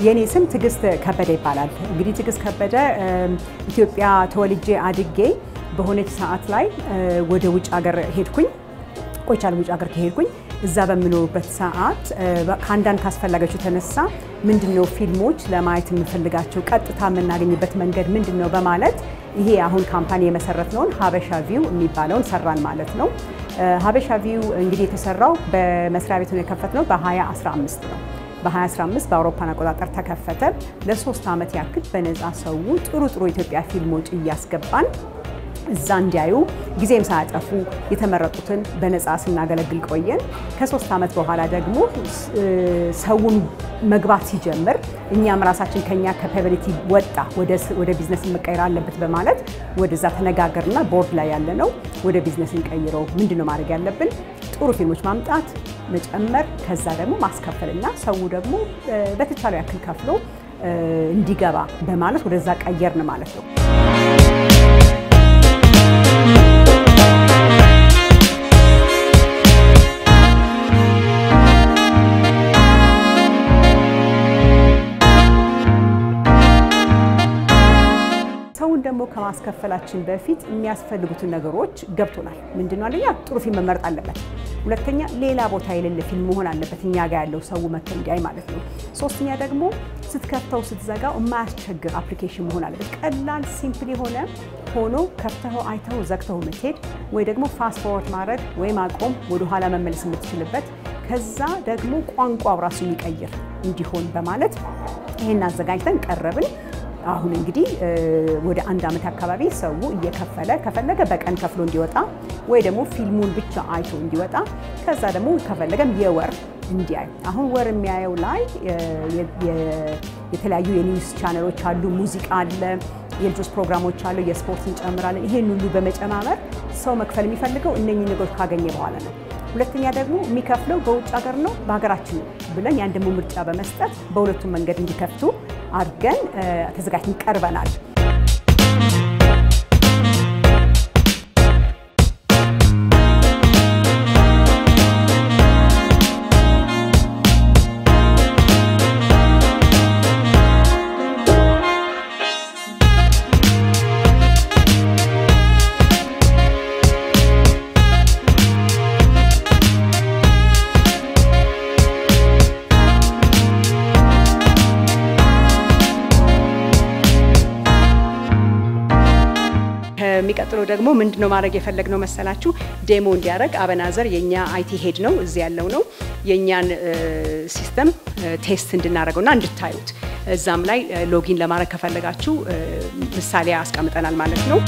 የኔ ስም ትዕግስት ከበደ ይባላል። እንግዲህ ትዕግስት ከበደ ኢትዮጵያ ተወልጄ አድጌ በሆነች ሰዓት ላይ ወደ ውጭ ሀገር ሄድኩኝ። ቆይቻለሁ። ውጭ ሀገር ከሄድኩኝ እዛ በምኖሩበት ሰዓት ከአንዳንድ ካስፈላጊዎች የተነሳ ምንድነው ፊልሞች ለማየት የምፈልጋቸው ቀጥታ የምናገኝበት መንገድ ምንድን ነው በማለት ይሄ አሁን ካምፓኒ የመሰረት ነውን ሀበሻ ቪው የሚባለውን ሰራን ማለት ነው። ሀበሻ ቪው እንግዲህ የተሰራው በመስሪያ ቤቱን የከፈትነው በ2015 ነው። በ2015 በአውሮፓን አቆጣጠር ተከፈተ። ለሶስት ዓመት ያክል በነፃ ሰው ጥሩ ጥሩ ኢትዮጵያ ፊልሞች እያስገባን እዛ እንዲያዩ ጊዜም ሳያጠፉ የተመረጡትን በነፃ ስናገለግል ቆየን። ከሶስት ዓመት በኋላ ደግሞ ሰውን መግባት ሲጀምር እኛም ራሳችን ከኛ ካፓቢሊቲ ወጣ ወደ ቢዝነስ መቀየር አለበት በማለት ወደዛ ተነጋገርና ቦርድ ላይ ያለ ነው ወደ ቢዝነስ እንቀይረው፣ ምንድነው ማድረግ ያለብን? ጥሩ ፊልሞች ማምጣት መጨመር፣ ከዛ ደግሞ ማስከፈልና ሰው ደግሞ በተቻለው ያክል ከፍሎ እንዲገባ በማለት ወደዛ ቀየርን ማለት ነው። ሰውን ደግሞ ከማስከፈላችን በፊት የሚያስፈልጉትን ነገሮች ገብቶናል። ምንድነው? አንደኛ ጥሩ ፊልም መመረጥ አለበት። ሁለተኛ ሌላ ቦታ የሌለ ፊልም መሆን አለበት፣ እኛ ጋር ያለው ሰው መጥቶ እንዲያይ ማለት ነው። ሶስተኛ ደግሞ ስትከፍተው ስትዘጋው የማያስቸግር አፕሊኬሽን መሆን አለበት። ቀላል ሲምፕል የሆነ ሆኖ ከፍተው አይተው ዘግተው የምትሄድ ወይ ደግሞ ፋስት ፎርወርድ ማድረግ ወይ ማቆም ወደኋላ መመለስ የምትችልበት ከዛ ደግሞ ቋንቋው ራሱ የሚቀይር እንዲሆን በማለት ይህን አዘጋጅተን ቀረብን። አሁን እንግዲህ ወደ አንድ ዓመት አካባቢ ሰው እየከፈለ ከፈለገ በቀን ከፍሎ እንዲወጣ ወይ ደግሞ ፊልሙን ብቻ አይቶ እንዲወጣ ከዛ ደግሞ ከፈለገም የወር እንዲያይ አሁን ወር የሚያየው ላይ የተለያዩ የኒውስ ቻነሎች አሉ፣ ሙዚቃ አለ፣ የልጆች ፕሮግራሞች አሉ፣ የስፖርት እንጨምራለን። ይሄን ሁሉ በመጨማመር ሰው መክፈል የሚፈልገው እነኚህ ነገሮች ካገኘ በኋላ ነው። ሁለተኛ ደግሞ የሚከፍለው በውጭ ሀገር ነው በሀገራችን ነው ብለን ያን ደግሞ ምርጫ በመስጠት በሁለቱም መንገድ እንዲከፍቱ አድርገን ተዘጋጅተን ቀርበናል። የሚቀጥለው ደግሞ ምንድነው ማድረግ የፈለግነው መሰላችሁ? ዴሞ እንዲያደርግ አበናዘር የኛ አይቲ ሄድ ነው እዚህ ያለው ነው የእኛን ሲስተም ቴስት እንድናደርገውና እንድታዩት እዛም ላይ ሎጊን ለማድረግ ከፈለጋችሁ ምሳሌ አስቀምጠናል ማለት ነው።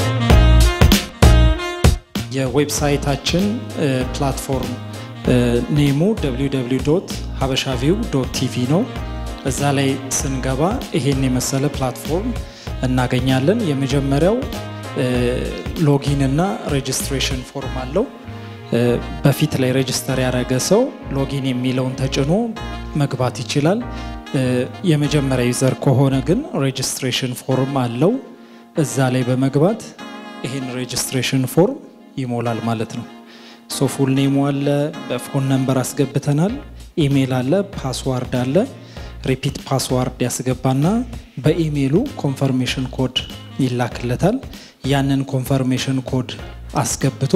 የዌብሳይታችን ፕላትፎርም ኔሙ ሀበሻ ቪው ቲቪ ነው። እዛ ላይ ስንገባ ይሄን የመሰለ ፕላትፎርም እናገኛለን። የመጀመሪያው ሎጊን እና ሬጅስትሬሽን ፎርም አለው። በፊት ላይ ሬጅስተር ያደረገ ሰው ሎጊን የሚለውን ተጭኖ መግባት ይችላል። የመጀመሪያ ዩዘር ከሆነ ግን ሬጅስትሬሽን ፎርም አለው። እዛ ላይ በመግባት ይህን ሬጅስትሬሽን ፎርም ይሞላል ማለት ነው። ሶ ፉል ኔሙ አለ፣ በፎን ነምበር አስገብተናል፣ ኢሜይል አለ፣ ፓስዋርድ አለ። ሪፒት ፓስዋርድ ያስገባና በኢሜይሉ ኮንፈርሜሽን ኮድ ይላክለታል። ያንን ኮንፈርሜሽን ኮድ አስገብቶ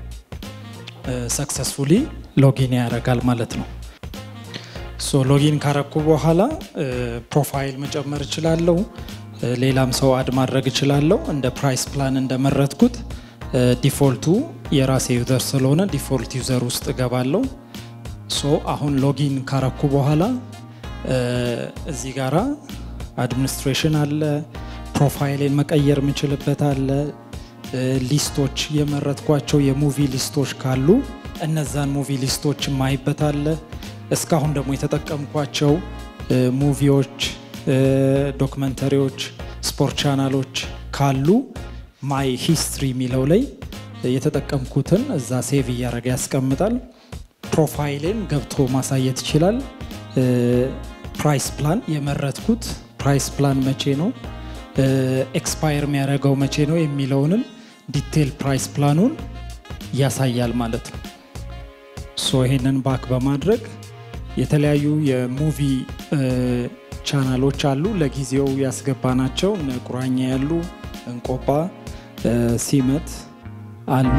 ሰክሰስፉሊ ሎጊን ያደርጋል ማለት ነው። ሶ ሎጊን ካረኩ በኋላ ፕሮፋይል መጨመር እችላለሁ። ሌላም ሰው አድ ማድረግ እችላለሁ። እንደ ፕራይስ ፕላን እንደመረጥኩት ዲፎልቱ የራሴ ዩዘር ስለሆነ ዲፎልት ዩዘር ውስጥ እገባለሁ። ሶ አሁን ሎጊን ካረኩ በኋላ እዚህ ጋራ አድሚኒስትሬሽን አለ ፕሮፋይሌን መቀየር የምችልበት አለ። ሊስቶች የመረጥኳቸው የሙቪ ሊስቶች ካሉ እነዛን ሙቪ ሊስቶች ማይበት አለ። እስካሁን ደግሞ የተጠቀምኳቸው ሙቪዎች፣ ዶክመንተሪዎች፣ ስፖርት ቻናሎች ካሉ ማይ ሂስትሪ የሚለው ላይ የተጠቀምኩትን እዛ ሴቭ እያደረገ ያስቀምጣል። ፕሮፋይሌን ገብቶ ማሳየት ይችላል። ፕራይስ ፕላን የመረጥኩት ፕራይስ ፕላን መቼ ነው ኤክስፓየር የሚያደርገው መቼ ነው የሚለውንም ዲቴል ፕራይስ ፕላኑን ያሳያል ማለት ነው። ሶ ይሄንን ባክ በማድረግ የተለያዩ የሙቪ ቻናሎች አሉ። ለጊዜው ያስገባናቸው እነ ቁራኛ ያሉ እንቆጳ፣ ሲመት አሉ።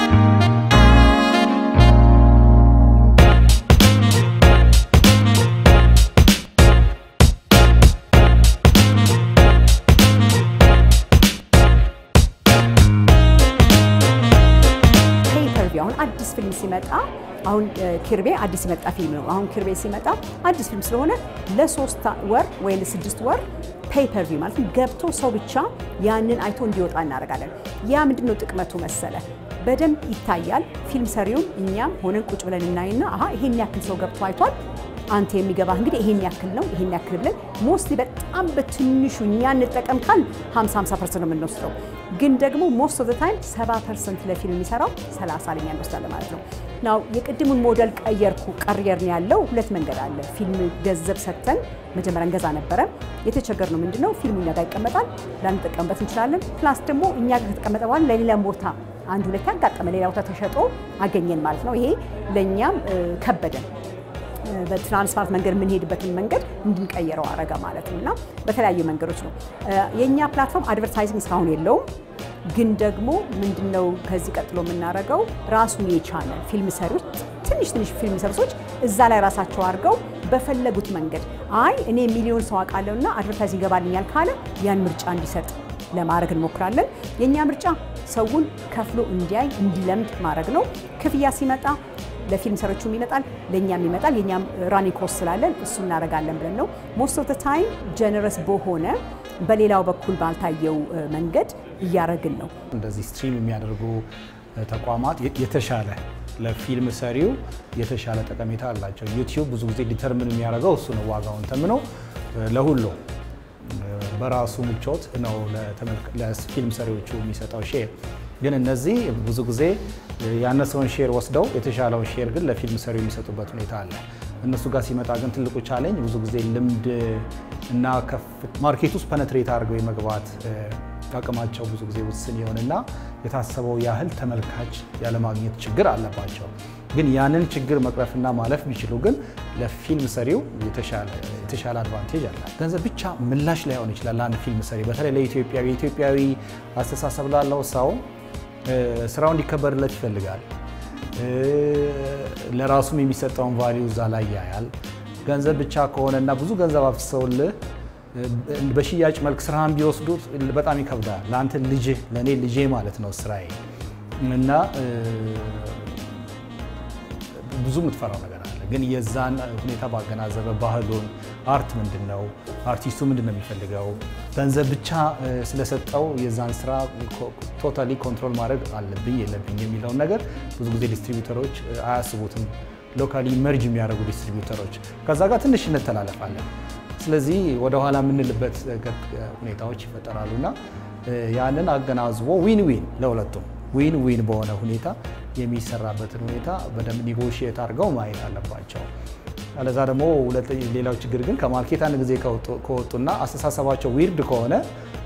ፔፐርቪው አሁን አዲስ ፊልም ሲመጣ አሁን ኪርቤ አዲስ የመጣ ፊልም ነው። አሁን ኪርቤ ሲመጣ አዲስ ፊልም ስለሆነ ለሶስት ወር ወይ ለስድስት ወር ፔፐርቪው ማለት ገብቶ ሰው ብቻ ያንን አይቶ እንዲወጣ እናደርጋለን። ያ ምንድን ነው ጥቅመቱ መሰለ በደንብ ይታያል። ፊልም ሰሪውን እኛም ሆነን ቁጭ ብለን እናይና አሀ ይሄን ያክል ሰው ገብቶ አይቷል አንተ የሚገባህ እንግዲህ ይሄን ያክል ነው ይሄን ያክል ብለን ሞስትሊ በጣም በትንሹ እኛ እንጠቀም ካል 50 50 ፐርሰንት ነው የምንወስደው። ግን ደግሞ ሞስት ኦፍ ታይም 70 ፐርሰንት ለፊልም የሚሰራው 30 ለኛ እንወስዳለን ማለት ነው። ናው የቅድሙን ሞዴል ቀየርኩ ቀየርን ያለው ሁለት መንገድ አለ። ፊልም ገንዘብ ሰጥተን መጀመሪያ እንገዛ ነበረ። የተቸገርነው ምንድነው ፊልሙ እኛ ጋር ይቀመጣል፣ ላንጠቀምበት እንችላለን። ፕላስ ደግሞ እኛ ጋር ከተቀመጠ በኋላ ለሌላ ቦታ አንድ ሁለት ያጋጠመ ሌላ ቦታ ተሸጦ አገኘን ማለት ነው። ይሄ ለእኛም ከበደን። በትራንስፖርት መንገድ የምንሄድበትን መንገድ እንድንቀይረው አረገ ማለት ነው እና በተለያዩ መንገዶች ነው። የእኛ ፕላትፎርም አድቨርታይዚንግ እስካሁን የለውም። ግን ደግሞ ምንድነው ከዚህ ቀጥሎ የምናደርገው ራሱን የቻለ ፊልም ሰሪዎች ትንሽ ትንሽ ፊልም ሰሪዎች እዛ ላይ ራሳቸው አድርገው በፈለጉት መንገድ አይ እኔ ሚሊዮን ሰው አውቃለሁ እና አድቨርታይዚንግ ይገባልኛል ካለ ያን ምርጫ እንዲሰጥ ለማድረግ እንሞክራለን። የእኛ ምርጫ ሰውን ከፍሎ እንዲያይ እንዲለምድ ማድረግ ነው። ክፍያ ሲመጣ ለፊልም ሰሪዎቹም ይመጣል፣ ለእኛም ይመጣል። የእኛም ራኒንግ ኮስት ስላለን እሱ እናደርጋለን ብለን ነው ሞስት ኦፍ ታይም ጀነረስ በሆነ በሌላው በኩል ባልታየው መንገድ እያደረግን ነው። እንደዚህ ስትሪም የሚያደርጉ ተቋማት የተሻለ ለፊልም ሰሪው የተሻለ ጠቀሜታ አላቸው። ዩቲዩብ ብዙ ጊዜ ዲተርምን የሚያደርገው እሱ ነው። ዋጋውን ተምኖ ለሁሉ በራሱ ምቾት ነው ለፊልም ሰሪዎቹ የሚሰጠው ሼር። ግን እነዚህ ብዙ ጊዜ ያነሰውን ሼር ወስደው የተሻለውን ሼር ግን ለፊልም ሰሪው የሚሰጡበት ሁኔታ አለ። እነሱ ጋር ሲመጣ ግን ትልቁ ቻሌንጅ ብዙ ጊዜ ልምድ እና ማርኬት ውስጥ ፐነትሬት አድርገው የመግባት አቅማቸው ብዙ ጊዜ ውስን የሆነና የታሰበው ያህል ተመልካች ያለማግኘት ችግር አለባቸው። ግን ያንን ችግር መቅረፍና ማለፍ ቢችሉ ግን ለፊልም ሰሪው የተሻለ አድቫንቴጅ አለ። ገንዘብ ብቻ ምላሽ ላይሆን ይችላል ለአንድ ፊልም ሰሪ፣ በተለይ ለኢትዮጵያዊ የኢትዮጵያዊ አስተሳሰብ ላለው ሰው ስራው እንዲከበርለት ይፈልጋል። ለራሱም የሚሰጠውን ቫሊዩ እዛ ላይ ያያል። ገንዘብ ብቻ ከሆነና ብዙ ገንዘብ አፍሰውልህ በሽያጭ መልክ ስራህን ቢወስዱት በጣም ይከብዳል። ለአንተ ልጅ ለእኔ ልጄ ማለት ነው ስራዬ እና ብዙ የምትፈራው ነገር አለ። ግን የዛን ሁኔታ ባገናዘበ ባህሉን፣ አርት ምንድን ነው፣ አርቲስቱ ምንድን ነው የሚፈልገው፣ ገንዘብ ብቻ ስለሰጠው የዛን ስራ ቶታሊ ኮንትሮል ማድረግ አለብኝ የለብኝ የሚለውን ነገር ብዙ ጊዜ ዲስትሪቢዩተሮች አያስቡትም። ሎካሊ መርጅ የሚያደርጉ ዲስትሪቢዩተሮች ከዛ ጋር ትንሽ እንተላለፋለን። ስለዚህ ወደኋላ የምንልበት ሁኔታዎች ይፈጠራሉ እና ያንን አገናዝቦ ዊን ዊን ለሁለቱም ዊን ዊን በሆነ ሁኔታ የሚሰራበትን ሁኔታ በደንብ ኒጎሽየት አድርገው ማየት አለባቸው። አለዛ ደግሞ ሌላው ችግር ግን ከማርኬት አንድ ጊዜ ከወጡና አስተሳሰባቸው ዊርድ ከሆነ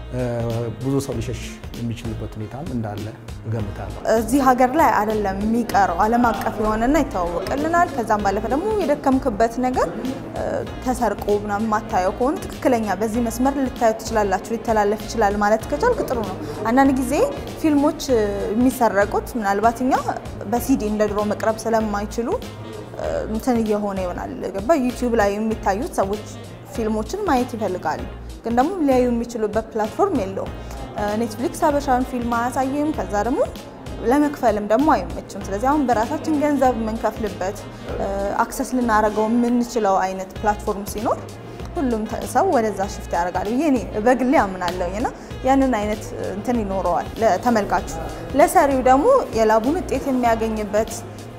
ብዙ ሰው ሊሸሽ የሚችልበት ሁኔታም እንዳለ እገምታለሁ። እዚህ ሀገር ላይ አይደለም የሚቀረው፣ ዓለም አቀፍ የሆነና ይተዋወቅልናል። ከዛም ባለፈ ደግሞ የደከምክበት ነገር ተሰርቆ ምናምን ማታየው ከሆነ ትክክለኛ በዚህ መስመር ልታዩ ትችላላችሁ፣ ሊተላለፍ ይችላል ማለት ከቻልክ ጥሩ ነው። አንዳንድ ጊዜ ፊልሞች የሚሰረቁት ምናልባት እኛ በሲዲ እንደ ድሮ መቅረብ ስለማይችሉ እንትን እየሆነ ይሆናል። ገባ ዩቲዩብ ላይ የሚታዩት ሰዎች ፊልሞችን ማየት ይፈልጋሉ ግን ደግሞ ሊያዩ የሚችሉበት ፕላትፎርም የለውም። ኔትፍሊክስ ሀበሻን ፊልም አያሳይም። ከዛ ደግሞ ለመክፈልም ደግሞ አይመችም። ስለዚህ አሁን በራሳችን ገንዘብ የምንከፍልበት አክሰስ ልናደርገው የምንችለው አይነት ፕላትፎርም ሲኖር ሁሉም ሰው ወደዛ ሽፍት ያደርጋል ብዬ እኔ በግሌ አምናለሁኝ እና ያንን አይነት እንትን ይኖረዋል ለተመልካቹ። ለሰሪው ደግሞ የላቡን ውጤት የሚያገኝበት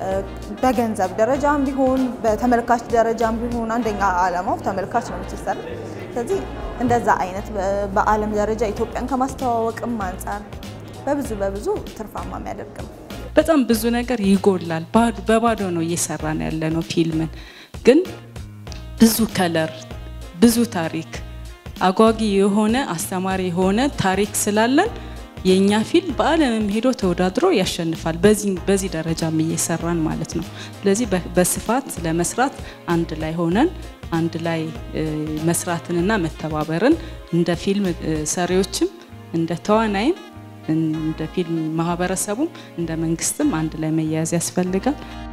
በገንዘብ ደረጃም ቢሆን በተመልካች ደረጃም ቢሆን አንደኛ ዓላማው ተመልካች ነው የምትሰራ ስለዚህ እንደዛ አይነት በዓለም ደረጃ ኢትዮጵያን ከማስተዋወቅም አንጻር በብዙ በብዙ ትርፋማ የሚያደርግ ነው። በጣም ብዙ ነገር ይጎላል። በባዶ ነው እየሰራን ያለ ነው ፊልምን። ግን ብዙ ከለር፣ ብዙ ታሪክ፣ አጓጊ የሆነ አስተማሪ የሆነ ታሪክ ስላለን የእኛ ፊልም በዓለምም ሄዶ ተወዳድሮ ያሸንፋል። በዚህ ደረጃም እየሰራን ማለት ነው። ስለዚህ በስፋት ለመስራት አንድ ላይ ሆነን አንድ ላይ እ፣ መስራትንና መተባበርን እንደ ፊልም እ፣ ሰሪዎችም እንደ ተዋናይም እንደ ፊልም ማህበረሰቡም እንደ መንግስትም አንድ ላይ መያያዝ ያስፈልጋል።